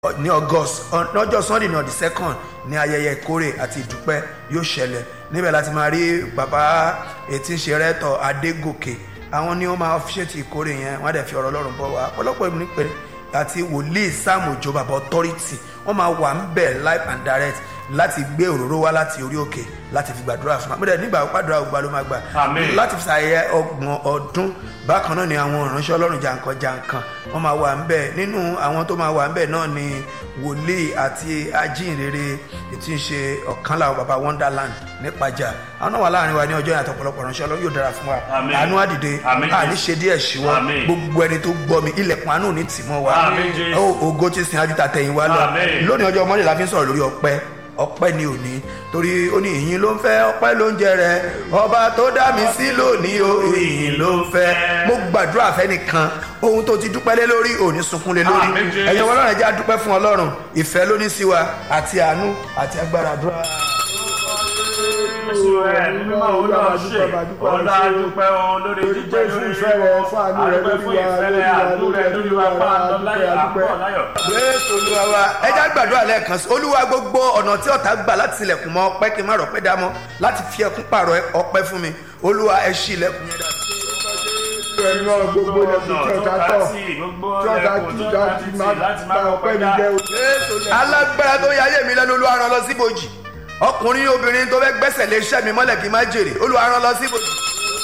ní august lọ́jọ́ sunday náà the second ní ayẹyẹ ìkórè àti ìdúpẹ́ yóò ṣẹlẹ̀ níbẹ̀ láti máa rí bàbá etí ṣe rẹ́tọ̀ adégòkè àwọn ni wọ́n máa ṣètì ìkórè yẹn wọ́n á dẹ̀ fi ọ̀rọ̀ ọlọ́run bọ̀ wá ọ̀pọ̀lọpọ̀ ìmú nípe àti wòlíì sam òjò bàbá authority wọ́n máa wà ń bẹ̀ live and direct láti gbé òróró wá láti orí òkè láti fi gbàdúrà fún wa mo dẹ̀ nígbà gbàdúrà ògbà ló máa gbà Àmín. láti fi ṣàyẹ ọgbọ̀n ọdún bákan náà ni àwọn ìránṣẹ́ ọlọ́run jàǹkan jàǹkan wọ́n máa wà ń bẹ̀ nínú àwọn tó máa wà ń bẹ̀ náà ni wòlíì àti ajínrere tí ń ṣe ọ̀kan làwọn baba wonderland nípàjà àwọn náà wà láàrin wa ní ọjọ́ yàtọ̀ ọ̀pọ̀lọpọ̀ ìránṣẹ́ ọlọ́run yóò dára fún wa Àmín. àánú àdìde Àmín. àní ṣe díẹ̀ ṣíwọ́ Àmín. gbogbo ẹni tó gbọ́ mi ilẹ̀kùn àánú ní tìmọ̀ wa Àmín, Jésù. Ó, ògo tí sin ajú tàtẹ̀yìn wa lọ Àmín. lónìí ọjọ́ mọ́lẹ̀ la fi ń sọ̀rọ̀ lórí ọpẹ́ ọpẹ́ ni òní torí ó ní ìyìn ló ń fẹ́ ọpẹ́ ló ń jẹ rẹ ọba tó dá mi sí lónìí o ìyìn ló ń fẹ́ mo gbàdúrà fẹ́nìkan ohun tó ti dúpẹ́ lé lórí òní sunkún lé lórí Àmín, Jésù. ẹ̀yin ọlọ́run ẹ̀jẹ̀ á dúpẹ́ fún ọlọ́run ìfẹ́ ló ní sí wa àti àánú àti agbára àdúrà. Jésù ẹ̀ nínú máa ń lọ ṣe ọ̀la dúpẹ́ o lórí jíjẹ́ Jésù lórí ìfẹ́ rẹ̀ fún àánú rẹ̀ adúpẹ́ fún lórí wa, ìfẹ́ rẹ̀ lórí wa, àánú rẹ̀ lórí lórí wa wa, pa àlọ́ adúpẹ́, láyọ̀ adúpẹ́. àpọ̀ láyọ̀. jésù olúwa wa ẹja gbàdúrà lẹ́ẹ̀kan sí olúwa gbogbo ọ̀nà tí ọ̀tá gbà láti tilẹ̀kùn mọ́ ọpẹ́ kí n má rọ̀pẹ́ dá mọ́ láti fi ẹkún pààrọ̀ ọpẹ́ fún mi olúwa ẹ ṣí ilẹ̀kùn yẹn dáadáa. ẹ̀yin náà gbogbo ilẹ̀kùn tí ọ̀tá tọ̀ gbogbo tí ọ̀tá ẹ̀kún tí tó ọ̀tá bá ti ti máa láti gba máa ọpẹ́ ọpẹ́ mi dá. jẹ́ o. alágbára tó yáyé mi lẹ́nu olúwa rán lọ síbòjì ọkùnrin obìnrin tó fẹ́ gbẹ́sẹ̀ lé iṣẹ́ mi mọ́lẹ̀ kí n má jèrè olúwa rán lọ síbòjì.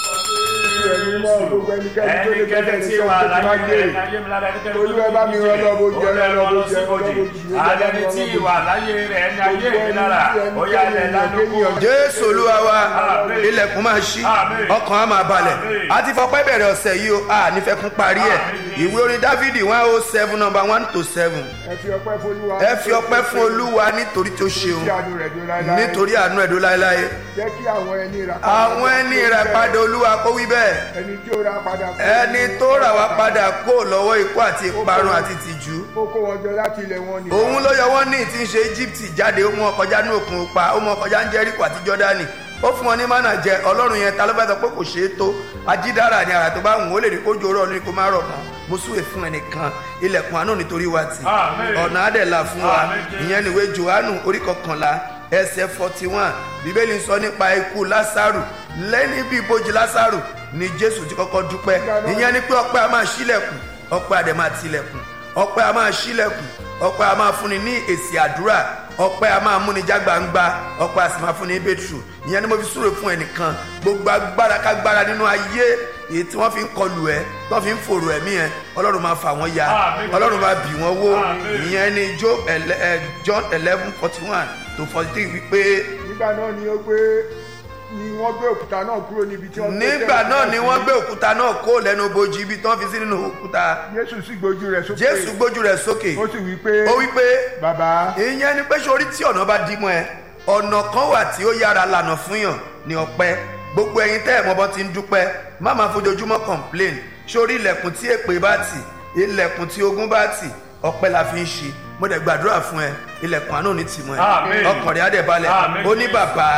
ẹ̀yin náà gbogbo ẹnikẹ́ni tó lè ẹnikẹ́ni gbẹ́sẹ̀ tí ní wà sọ́kè tí máa láyé gbé rẹ̀ láyé mi lára ẹnikẹ́ni tó Olúwa bá mi rán lọ bójú, Olúwa rán lọ rán lọ bójú, síbòjì. rán lọ bójú, alẹ́ni tí wà láyé rẹ̀ ẹni ayé mi lára ó yá ilẹ̀ lánàá jésù olúwa wa Àmín. ilẹ̀kùn máa ṣí Àmín. ọkàn á máa balẹ̀ Àmín. a ti fọpẹ́ bẹ̀rẹ̀ ọ̀sẹ̀ yìí o a nífẹ̀ẹ́ kún parí ẹ̀ Àmín. ìwé orin dávidi one oh seven number one to seven ẹ fi ọpẹ́ fún Olúwa ẹ fi ọpẹ́ fún olúwa nítorí tó ṣeun tí àánú rẹ̀ dúró láéláé nítorí àánú ẹ̀dó láéláé jẹ́ kí àwọn ẹni rà àwọn ẹni ìràpadà olúwa kó wí bẹ́ẹ̀ ẹni tí ó rà padà kó ẹni tó rà wá padà kó lọ́wọ́ ikú àti ìparun àti tìjú ó kó wọn jọ láti ilẹ̀ wọn ni òun ló yọ wọ́n ní tí ń ṣe egypt jáde ó mú wọn kọjá ní òkun pa ó mú wọn kọjá ní jericho àti jordani ó fún wọn ní mánà jẹ ọlọ́run yẹn ta ló fẹ́ sọ pé kò ṣeé tó ajídára ni àrà tó bá wùn ó lè rí kójú oró ọlọ́run kó má rọ̀ mọ́ mo súwe fún ẹnìkan ilẹ̀kùn àánú nítorí wa tì Àmín. ọ̀nà àdẹ̀là fún wa Àmín, Jésù. ìyẹn nìwé johannu orí kọkànlá ẹsẹ̀ forty one bíbélì sọ nípa ikú lásàrù lẹ́ni bí ibojì lásàrù ni jésù ti kọ́kọ́ dúpẹ́ ìyẹn ni pé ọpẹ́ a máa ṣílẹ̀kùn ọpẹ́ adẹ̀ máa tilẹ̀kùn ọpẹ́ a máa ṣílẹ̀kùn ọpẹ́ a máa fúnni ní èsì àdúrà ọpẹ́ a máa múni já gbangba ọpẹ́ a sì máa fúnni ní bẹ́tù ìyẹn ni mo fi súre fún ẹnìkan gbogbo agbára kágbára nínú ayé èyí tí wọ́n fi ń kọlù ẹ tí wọ́n fi ń fòrò ẹ̀mí ẹ ọlọ́run máa fà wọ́n ya Àmín. ọlọ́run máa bì wọ́n wó Àmín. ìyẹn ni Job ele- eh, John eleven forty one to forty three wípé nígbà náà ni ó gbé ni wọ́n gbé òkúta náà kúrò níbi tí wọ́n gbé nígbà tẹ́lẹ̀ náà ni sí. wọ́n gbé òkúta náà kó lẹ́nu bojì ibi tí wọ́n fi sí nínú òkúta Jésù sì gbójú rẹ̀ sókè Jésù gbójú rẹ̀ sókè ó sì wí pé ó wípé bàbá ìyẹn ni pé sórí tí ọ̀nà bá dí mọ́ ẹ ọ̀nà kan wà tí ó yára lànà fún yàn ní ọpẹ́ gbogbo ẹ̀yin tẹ́ ẹ̀ mọ́ bọ́ ti ń dúpẹ́ má máa fojoojúmọ́ complain sórí ilẹ̀kùn tí èpè bá tì ilẹ̀kùn tí ogun bá tì ọpẹ́ la fi ń ṣe mo dẹ̀ gbàdúrà fún ẹ ilẹ̀kùn àánú ní tì mọ́ ẹ Àmín. ọkàn rẹ̀ á dẹ̀ balẹ̀ Àmín. ó ní bàbá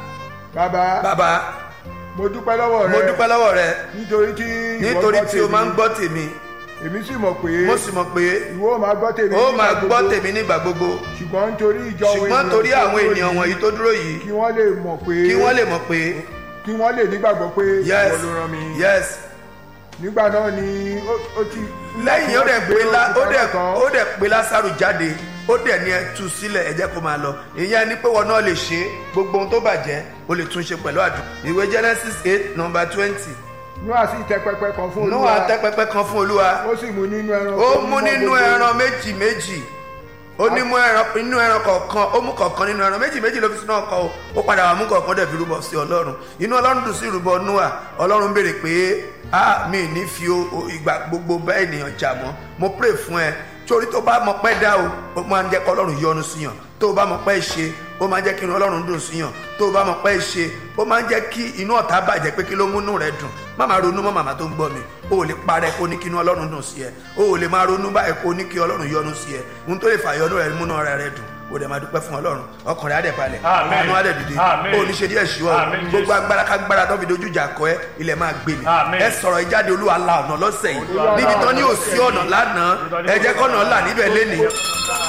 bàbá bàbá mo dúpẹ́ lọ́wọ́ rẹ mo dúpẹ́ lọ́wọ́ rẹ nítorí tí ìwọ nítorí gbọ́ tí o tèmi. máa ń gbọ́ tèmi èmi sì mọ̀ pé mo sì mọ̀ pé ìwọ ò máa gbọ́ tèmi ó nígbà máa gbọ́ gbogbo. tèmi nígbà gbogbo ṣùgbọ́n nítorí ìjọ ṣùgbọ́n torí àwọn ènìyàn wọ̀nyí tó dúró yìí kí wọ́n lè mọ̀ pé kí wọ́n lè mọ̀ pé kí wọ́n lè nígbàgbọ́ pé yes ìwọ ló rán mi yes nígbà náà ni ó- ó ti lẹ́yìn ó dẹ̀ gbé pé lá- ó dẹ̀ òkúta náà ó dẹ̀ pé lásàrò jáde ó dẹ̀ ní ẹ tú sílẹ̀ ẹ jẹ́ kó máa lọ ìyẹn ni pé wọn náà lè ṣe é. gbogbo ohun tó bàjẹ́ ó lè tún ṣe pẹ̀lú àdùn ìwé Genesis eight number twenty Nóà sì tẹ pẹpẹ kan fún Nóà tẹ́ pẹpẹ kan fún Olúwa ó sì mú nínú ẹran ó tó mú mọ́ nínú gbogbo- ẹran méjì méjì ó ní mú ẹran inú ẹran kọ̀ọ̀kan ó mú kọ̀ọ̀kan nínú ẹran méjì méjì ló fi sínú ọkọ̀ o ó padà wà mú kọ̀ọ̀kan dẹ̀ fi rúbọ sí ọlọ́run inú ọlọ́run dùn sí ìrúbọ Nóà ọlọ́run béèrè pé a mi ní fi o- o ìgbà gbogbo bá ènìyàn jà mọ́ mo pray fún ẹ torí tó bá mọ pẹ́ dá o ó máa ń jẹ́ kọ́ ọlọ́run yọ́nú síyàn tó o bá mọ pẹ́ ṣe ó máa ń jẹ́ kí inú ọlọ́run dùn síyàn tó o bá mọ pẹ́ ṣe ó máa ń jẹ́ kí inú ọ̀tá bàjẹ́ pé kí ló múnú rẹ dùn má máa ronú mọ́ màmá tó ń gbọ́ mi o ò lè parẹ́ kó ní kí inú ọlọ́run dùn sí ẹ o ò lè máa ronú báyìí kó ní kí ọlọ́run yọ́nú sí ẹ ohun tó lè fà yọ́nú rẹ múnú rẹ rẹ dùn o dẹ̀ máa dúpẹ́ fún ọlọ́run ọkàn rẹ̀ á dẹ̀ balẹ̀ Àmín. àánú á dẹ̀ dìde Àmín. o ò ní ṣe díẹ̀ ṣíwọ́ Àmín, Jésù. gbogbo agbára kágbára tó fi dojú ìjà kọ ẹ ilẹ̀ máa gbé mi Àmín. ẹ sọ̀rọ̀ ìjáde olúwa la ọ̀nà lọ́sẹ̀ yìí Olúwa la níbi tán ní ọ̀nà òsí lọ́sẹ̀ ọ̀nà yìí. lánàá ẹ jẹ́ kọ́nà là níbẹ̀ lénìí